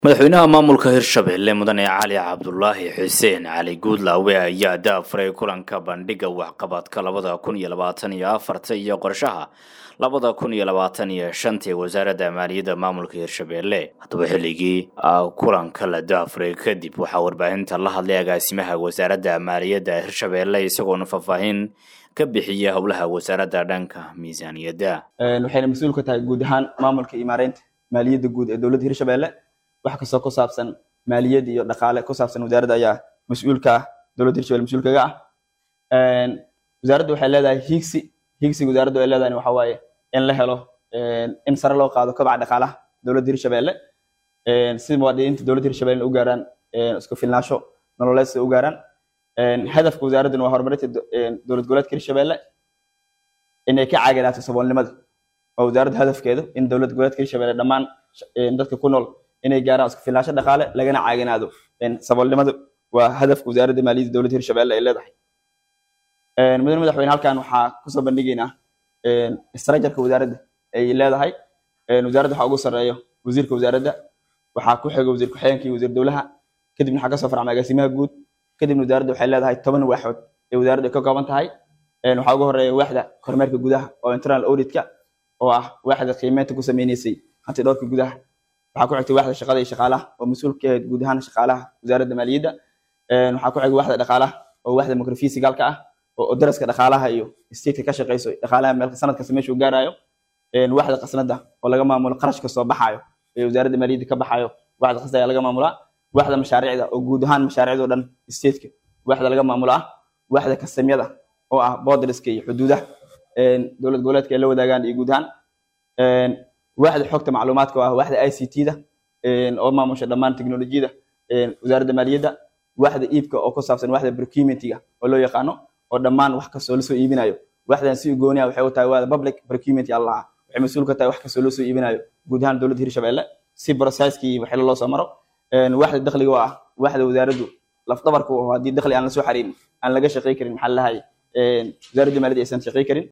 madaxweynaha maamulka hirshabelle mudane cali cabdulaahi xuseen cali guudlaawe ayaa daafuray kulanka bandhiga waxqabadka labada kun iyo labaatan iyo afarta iyo qorshaha labada kun iyo labaatan iyo shanta ee wasaaradda maaliyadda maamulka hirshabelle haddaba xilligii kulanka la daafuray kadib waxaa warbaahinta la hadlay agaasimaha wasaaradda maaliyadda hirshabelle isagoona faahfaahin ka bixiya howlaha wasaaradda dhanka miisaaniyadda waxayna mas-uul ka tahay guud ahaan maamulka iyo maareynta maaliyadda guud ee dowladda hirshabelle wax kastoo ku saabsan maaliyad iyo dhaqaale ku saabsan wasaaradda ayaa mas-uulka ah dowladda hirshabelle mas-uulkaga ah wasaaraddu waxay leedahay hiigsi hiigsiga wasaaraddu ay leedahay waxa waaye in la helo in sare loo qaado kobaca dhaqaalaha dowladda hirshabelle si muwaadiniinta dowladda hirshabelle u gaaraan isku filnaansho nololeed si u gaaraan hadafka wasaaradduna waa horumarinta dowlad goboleedka hirshabelle inay ka caaginaato saboolnimada waa wasaaradda hadafkeedu in dowlad goboleedka hirshabelle dhammaan dadka ku nool inay gaaraan isku filnaansho dhaqaale lagana caaginaado saboolnimadu waa hadafka wasaaradda maaliyadda dowladda hirshabelle ay leedahay mudane madaxweyne halkan waxaa kusoo bandhigaynaa istarajarka wasaaradda ay leedahay wasaaradda waxaa ugu sarreeyo wasiirka wasaaradda waxaa ku xiga wasiir ku-xigeenka iyo wasiir dowlaha kadibna waxaa kasoo farcma agaasimaha guud kadibna wasaaradda waxay leedahay toban waaxood ee wasaaradda ay ka kooban tahay waxaa ugu horeeya waaxda kormeerka gudaha oo internal auditka oo ah waaxda qiimeynta ku sameyneysay hanti dhowrka gudaha waxaa ku xigtay waaxda shaqada iyo shaqaalaha oo mas-uul ka ahayd guud ahaan shaqaalaha wasaaradda maaliyadda waxaa ku xigay waaxda dhaqaalaha oo waaxda microfisigaalka ah oo daraska dhaqaalaha iyo stateka ka shaqeyso dhaqaalaha meel sanad kasta meeshuu gaarayo waaxda qasnada oo laga maamulo qarashka soo baxayo ee wasaaradda maaliyadda ka baxayo waaxda qasnada ayaa laga maamulaa waaxda mashaariicda oo guud ahaan mashaariicda oo dhan stateka waaxda laga maamulo ah waaxda kasamyada oo ah borderska iyo xuduudaha dowlad goboleedka ay la wadaagaan iyo guud ahaan waaxda xogta macluumaadka oo ah waaxda i c t-da oo maamusha dhammaan teknolojiyada wasaaradda maaliyadda waaxda iibka oo ku saabsan waaxda procurementiga oo loo yaqaano oo dhammaan wax kastoo lasoo iibinayo waaxdan si gooniya waxay u tahay waada public procurement allaha waxay mas-uul ka tahay wax kastoo loo soo iibinayo guud ahaan dowladda hirshabelle si processkii waxila loo soo maro waaxda dakhliga oo ah waaxda wasaaraddu lafdabarka oo haddii dakhli aan la soo xariirin aan laga shaqey karin maxaa lahay wasaaradda maaliyadda aysan shaqey karin